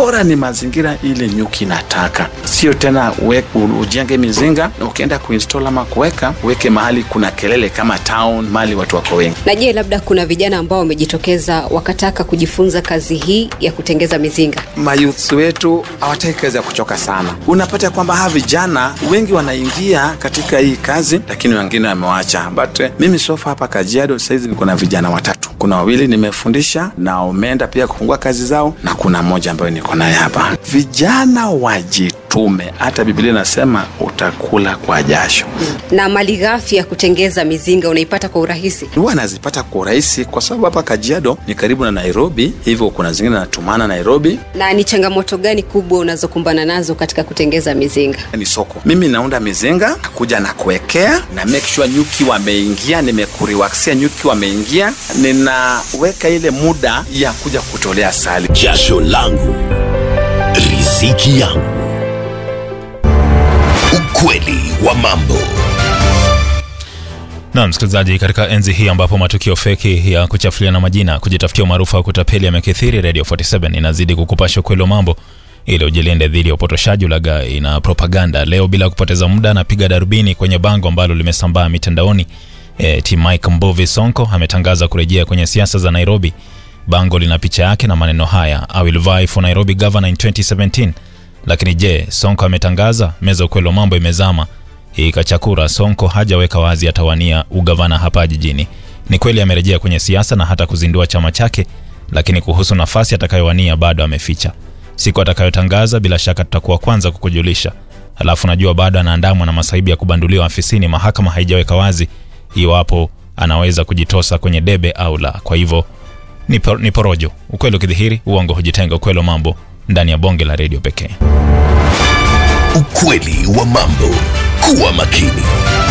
bora ni mazingira ile nyuki inataka, sio tena we, ujenge mizinga na ukienda kuinstall ama kuweka uweke mahali kuna kelele kama town, mahali watu wako wengi. Na je, labda kuna vijana ambao wamejitokeza wakataka kujifunza kazi hii ya kutengeza mizinga? Mayouth wetu hawataki kazi ya kuchoka sana. Unapata kwamba hawa vijana wengi wanaingia katika hii kazi, lakini wengine wamewacha. But eh, mimi sofa hapa Kajiado saizi niko na vijana watatu, kuna wawili nimefundisha na wameenda pia kufungua kazi zao, na kuna mmoja ambayo niko naye hapa. Vijana wajitume, hata Biblia inasema utakula kwa jasho. Na mali ghafi ya kutengeza mizinga unaipata kwa urahisi? huwa nazipata kwa urahisi kwa sababu hapa Kajiado ni karibu na Nairobi, hivyo kuna zingine natumana Nairobi. Na ni changamoto gani kubwa unazokumbana nazo katika kutengeza mizinga? Ni soko, mimi naunda mizinga kuja na kuwekea na make sure nyuki wameingia, nimekuriwaksia nyuki wameingia, ninaweka ile muda ya kuja kutolea asali. jasho langu riziki yangu ukweli wa mambo na msikilizaji, katika enzi hii ambapo matukio feki ya kuchafuliana majina, kujitafutia umaarufu au kutapeli yamekithiri, Radio 47 inazidi kukupasha ukweli wa mambo ili ujilinde dhidi ya upotoshaji, ulaghai na propaganda. Leo bila kupoteza muda, anapiga darubini kwenye bango ambalo limesambaa mitandaoni. E, T Mike Mbovi Sonko ametangaza kurejea kwenye siasa za Nairobi. Bango lina picha yake na maneno haya, I will vie for Nairobi governor in 2017. Lakini je, Sonko ametangaza? Meza ukweli wa mambo imezama ikachakura Sonko hajaweka wazi atawania ugavana hapa jijini. Ni kweli amerejea kwenye siasa na hata kuzindua chama chake, lakini kuhusu nafasi atakayowania bado ameficha. Siku atakayotangaza bila shaka tutakuwa kwanza kukujulisha. Halafu najua bado anaandamwa na masaibu ya kubanduliwa afisini. Mahakama haijaweka wazi iwapo anaweza kujitosa kwenye debe au la. Kwa hivyo ni, por, ni porojo. Ukweli ukidhihiri, uongo hujitenga. Ukweli wa mambo ndani ya bonge la redio pekee. ukweli wa mambo kuwa makini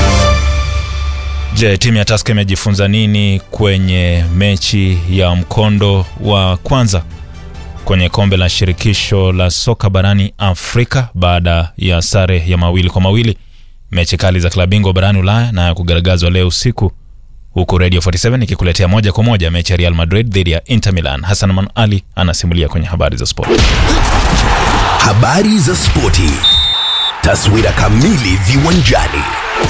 Je, timu ya Tusker imejifunza nini kwenye mechi ya mkondo wa kwanza kwenye kombe la shirikisho la soka barani Afrika baada ya sare ya mawili kwa mawili mechi kali za klabu bingwa barani Ulaya na ya kugaragazwa leo usiku, huku Radio 47 ikikuletea moja kwa moja mechi ya Real Madrid dhidi ya Inter Milan. Hassan Man Ali anasimulia kwenye habari za sport. habari za spoti taswira kamili viwanjani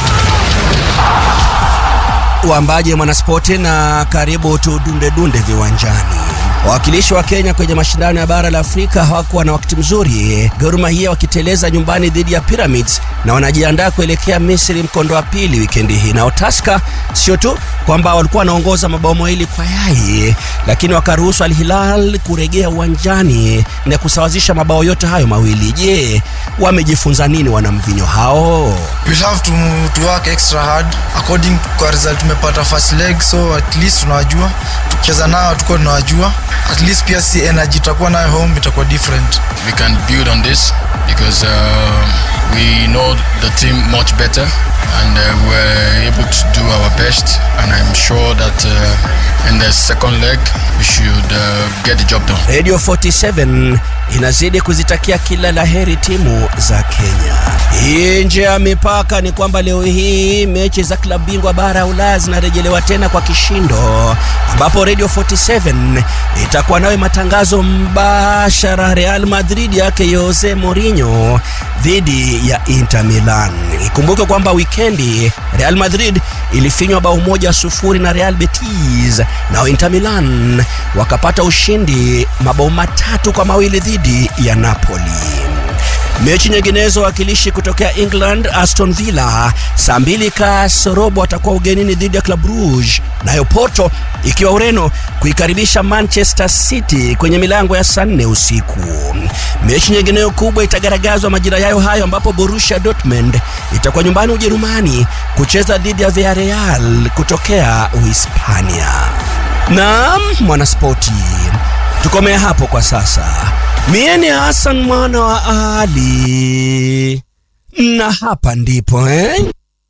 Uambaje mwanaspoti na karibu tudundedunde viwanjani. Wawakilishi wa Kenya kwenye mashindano ya bara la Afrika hawakuwa na wakati mzuri, Gor Mahia wakiteleza nyumbani dhidi ya Pyramids na wanajiandaa kuelekea Misri mkondo wa pili wikendi hii. Nao Tusker sio tu kwamba walikuwa wanaongoza mabao mawili kwa yai, lakini wakaruhusu Al Hilal kurejea uwanjani na kusawazisha mabao yote hayo mawili. Je, wamejifunza nini wanamvinyo hao? we'll have to, to work extra hard according kwa result tumepata first leg so at least tunawajua tukicheza nao tukuwa tunawajua at least pia si energy tutakuwa nayo home itakuwa different we can build on this because uh, we know the team much better and uh, we're able to do our best and I'm sure that uh, in the second leg we should uh, get the job done. Radio 47 inazidi kuzitakia kila la heri timu za Kenya. Hii nje ya mipaka ni kwamba leo hii mechi za klabu bingwa bara ya Ulaya zinarejelewa tena kwa kishindo, ambapo Radio 47 itakuwa nawe matangazo mbashara Real Madrid yake Jose Mourinho dhidi ya Inter Milan. Ikumbuke kwamba wikendi Real Madrid ilifinywa bao moja sufuri na Real Betis, nao Inter Milan wakapata ushindi mabao matatu kwa mawili dhidi ya Napoli. Mechi nyinginezo wakilishi kutokea England Aston Villa saa mbili kasorobo watakuwa ugenini dhidi ya Club Brugge, nayo Porto ikiwa Ureno kuikaribisha Manchester City kwenye milango ya saa nne usiku. Mechi nyingineyo kubwa itagaragazwa majira yayo hayo, ambapo Borussia Dortmund itakuwa nyumbani Ujerumani kucheza dhidi ya Villarreal kutokea Uhispania. Naam, mwanaspoti, tukomea hapo kwa sasa. Mie ni Hassan mwana wa Ali, na hapa ndipo eh?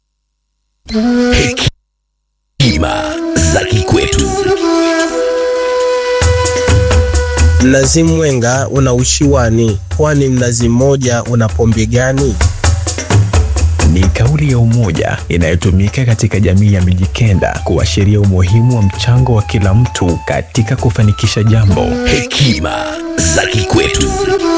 hekima za kikwetu Mnazi mwenga una ushiwani, kwani mnazi mmoja una pombe gani? ni kauli ya umoja inayotumika katika jamii ya Mijikenda kuashiria umuhimu wa mchango wa kila mtu katika kufanikisha jambo. hekima za kikwetu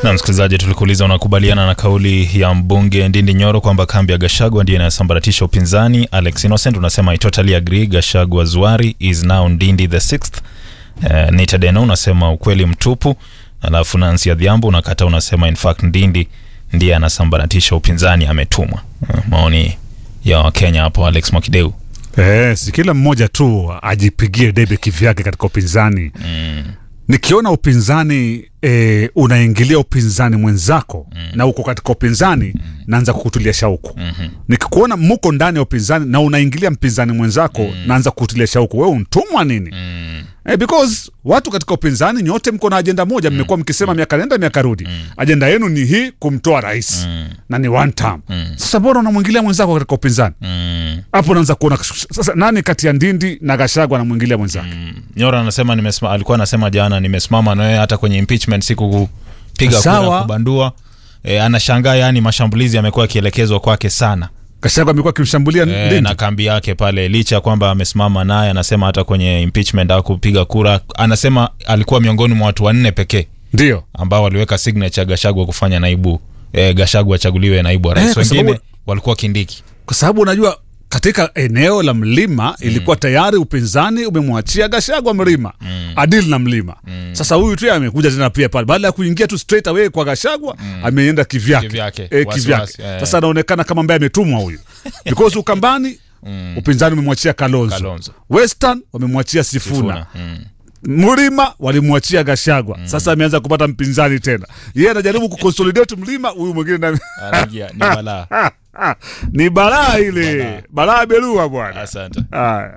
Na msikilizaji, tulikuuliza unakubaliana na kauli ya mbunge Ndindi Nyoro kwamba kambi ya Gashagwa ndiyo inayosambaratisha upinzani. Alex Innocent unasema I totally agree, Gashagwa Zuari is now Ndindi the sixth. Uh, Nita Deno unasema ukweli mtupu. Alafu Nancy Adhiambo unakata, unasema in fact Ndindi ndiye anasambaratisha upinzani, ametumwa. Uh, maoni ya Wakenya hapo, Alex Mwakideu. Eh, si kila mmoja tu ajipigie debe kivyake katika upinzani Mm. nikiona upinzani e, unaingilia upinzani mwenzako mm. na uko katika upinzani mm. naanza kukutulia shauku Mhm. nikikuona muko ndani ya upinzani na unaingilia mpinzani mwenzako mm. naanza kukutulia shauku wewe untumwa nini Mm. Eh, because watu katika upinzani nyote mko na ajenda moja mmekuwa mkisema miaka nenda miaka rudi ajenda yenu ni hii kumtoa rais Mm. na ni one term Mm. sasa bora unamwingilia mwenzako katika upinzani Mm. hapo unaanza kuona sasa nani kati ya ndindi na gashagwa anamwingilia mwenzake Nyora anasema nimesima, alikuwa anasema jana nimesimama na wewe hata kwenye impeachment siku kupiga Sawa. kura kubandua. E, anashangaa yani mashambulizi yamekuwa yakielekezwa kwake sana gashagwa amekuwa akimshambulia e, ndindi na kambi yake pale, licha ya kwamba amesimama naye, anasema hata kwenye impeachment au kupiga kura, anasema alikuwa miongoni mwa watu wanne pekee ndio ambao waliweka signature Gashagwa kufanya naibu e, Gashagwa achaguliwe naibu wa rais. Eh, kwa Wengine sababu- walikuwa Kindiki. kwa sababu unajua katika eneo la mlima ilikuwa tayari upinzani umemwachia gashagwa mlima mm. adil na mlima mm. sasa huyu tu amekuja tena pia pale baada ya kuingia tu straight away kwa gashagwa mm. ameenda kivyake Kivyake, Eh, wasi kivyake. wasi, eh. sasa anaonekana kama ambaye ametumwa huyu because ukambani Mm. upinzani umemwachia kalonzo, Kalonzo. western wamemwachia sifuna, Sifuna. Mm. mlima walimwachia gashagwa sasa ameanza kupata mpinzani tena yeye anajaribu kuconsolidate mlima huyu mwingine na... Anaingia, ni balaa. ni balaa ile balaa belua bwana Asante. haya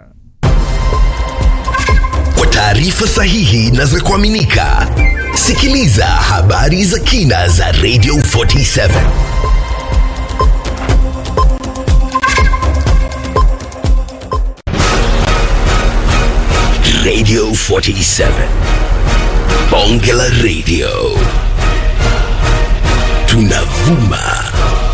Kwa taarifa sahihi na za kuaminika, sikiliza habari za kina za Radio 47 Radio 47 Bonge la Radio tunavuma